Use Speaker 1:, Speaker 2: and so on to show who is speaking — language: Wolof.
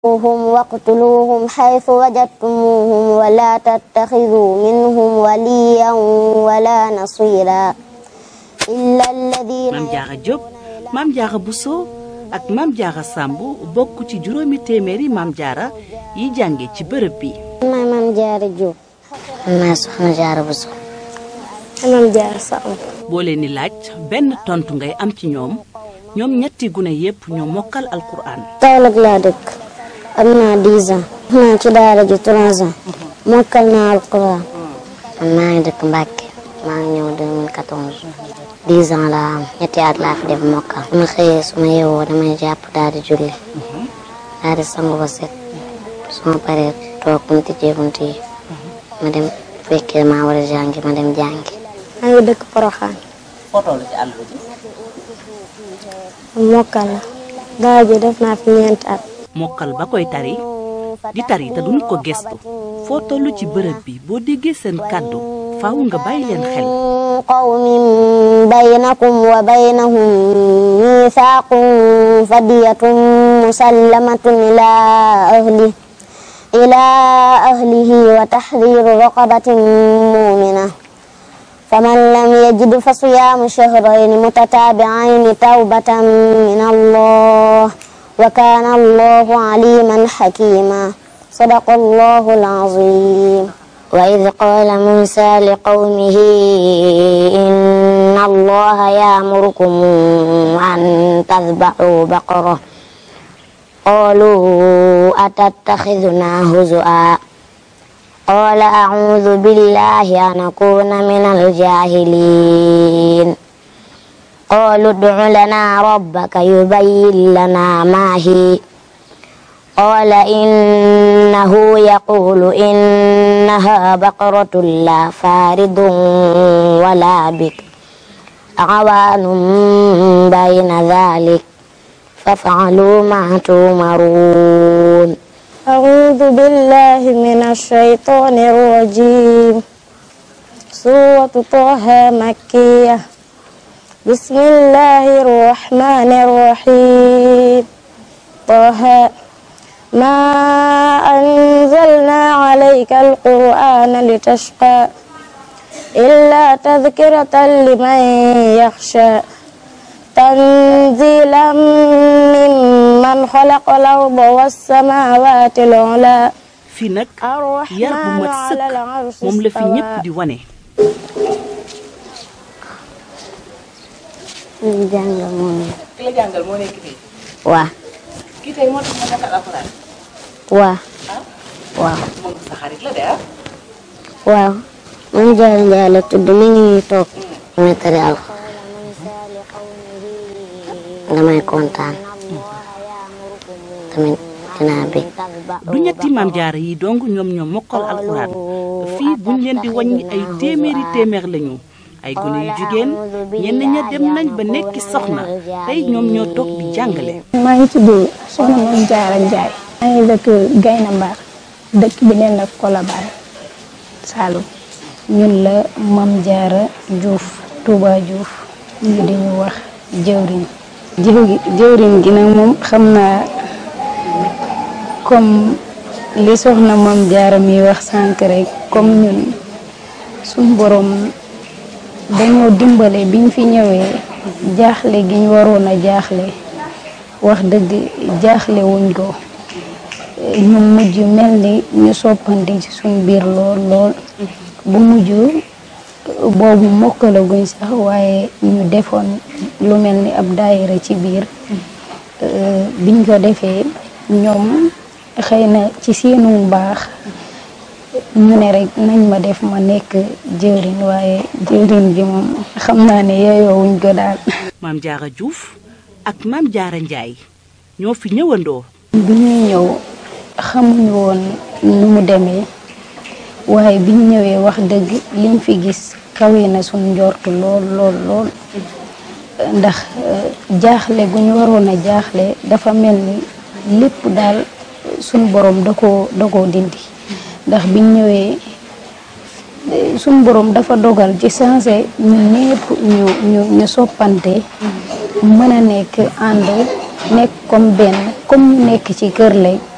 Speaker 1: هم واقتلوهم حيث وجدتموهم ولا تتخذوا منهم وليا ولا نصيرا إلا الذين
Speaker 2: Maam Jaara Jóob Maam Jaara Buso ak Maam Jaara Sàmb bokk ci juróomi téeméeri Maam Jaara yi jànge ci bërëb bi
Speaker 1: maay Maam Jaara Jóob
Speaker 3: maa soxna Jaara Buso
Speaker 1: Maam Jaara Sàmb
Speaker 2: boo leen di laaj benn tontu ngay am ci ñoom ñoom ñetti gune yépp ñoo mokkal alquran
Speaker 1: Kaolack laa dëkk am naa 10 ans naa ci daara ji 3 ans mokkal naa alquran
Speaker 3: man maa ngi dëkk Mbàkke maa ngi ñëw 2014 10 ans laa am ñetti at laa fi def mokkal su ma xëyee su ma yeewoo damay jàpp daal di julli daal di sangu ba set su ma paree toog bu ñu tijjee bunt yi ma dem fekkee maa war a jàngi ma dem jàngi
Speaker 1: maa ngi dëkk Poroxaan
Speaker 2: fotoo la ci àll bi
Speaker 1: mokkal la daara ji def naa fi ñeenti at
Speaker 2: mokkal ba koy tari di tari te duñ ko gestu foo toll ci bërëb bi boo déggee seen kàddu faaw nga bàyyi leen xel
Speaker 1: قوم بينكم وبينهم ميثاق فدية مسلمة إلى أهله إلى أهله وتحرير رقبة مؤمنة فمن لم يجد فصيام شهرين متتابعين توبة من الله وكان الله عليما حكيما صدق الله العظيم
Speaker 3: وإذ قال موسى لقومه إن الله يأمركم أن تذبحوا بقرة قالوا أتتخذنا هزؤا قال أعوذ بالله أن أكون من الجاهلين قالوا ادع لنا ربك يبين لنا ما هي قال إنه يقول إنها بقرة لا فارض ولا بك عوان بين ذلك فافعلوا ما تؤمرون
Speaker 1: أعوذ بالله من الشيطان الرجيم سورة طه مكية بسم الله الرحمن الرحيم طه ما أنزلنا عليك القرآن لتشقى إلا تذكرة لمن يخشى تنزيلا ممن خلق الأرض والسماوات العلى
Speaker 2: fii nag yar bu mat sëkk moom la fi ñépp di wane
Speaker 3: ñu jàngal moom
Speaker 2: ki la jàngal moo nekk fii
Speaker 3: waa
Speaker 2: kii tey moo tax ma mokkal alquran
Speaker 3: waa waaw
Speaker 2: moom sa xarit la de ah
Speaker 3: waaw man Jaara Njaay la tudd mi ngi nii toog damay tari alxuraan damay kontaan tamit dinaa bég
Speaker 2: du ñetti maam jaara yi dong ñoom ñoo mokkal alxuraan fii buñ leen di wàññi ay téeméeri téeméer lañu ay gune yu jigéen ñenn ña dem nañ ba nekki soxna tey ñoom ñoo toog di jàngale
Speaker 4: maa ngi tudd soxna Mame Diarra Ndiaye maa ngi dëkk Gayna Mbar dëkk bi neen la Colobane Saloum ñun la Mame Diarra Diouf Touba Diouf ñu di ñu wax jëwriñ jiw gi jëwriñ gi nag moom xam naa comme li soxna Mame Diarra mi wax sànq rek comme ñun suñ borom dañoo dimbale biñ fi ñëwee jaaxle gi ñu waroon a jaaxle wax dëgg jaaxle wuñ ko ñu mujj mel ni ñu soppandi ci suñ biir lool lool bu mujj boobu mokkalaguñ sax waaye ñu defoon lu mel ni ab daayira ci biir biñ ko defee ñoom xëy na ci seenu mbaax ñu ne rek nañ ma def ma nekk jëwriñ waaye jëwriñ bi moom xam naa ne yeeyoo wuñ ko daal
Speaker 2: maam jaara Diouf ak maam jaara Njaay ñoo fi ñëwandoo
Speaker 4: bi ñuy ñëw xamuñu woon nu mu demee waaye biñ ñëwee wax dëgg liñ fi gis kawe na suñ njort lool lool lool ndax jaaxle gu ñu waroon a jaaxle dafa mel ni lépp daal suñ borom da koo da koo dindi ndax biñ ñëwee suñ borom dafa dogal ci sensé ñu ñépp ñu ñu ñu soppante mën a nekk ànd nekk comme benn comme ñu nekk ci kër lay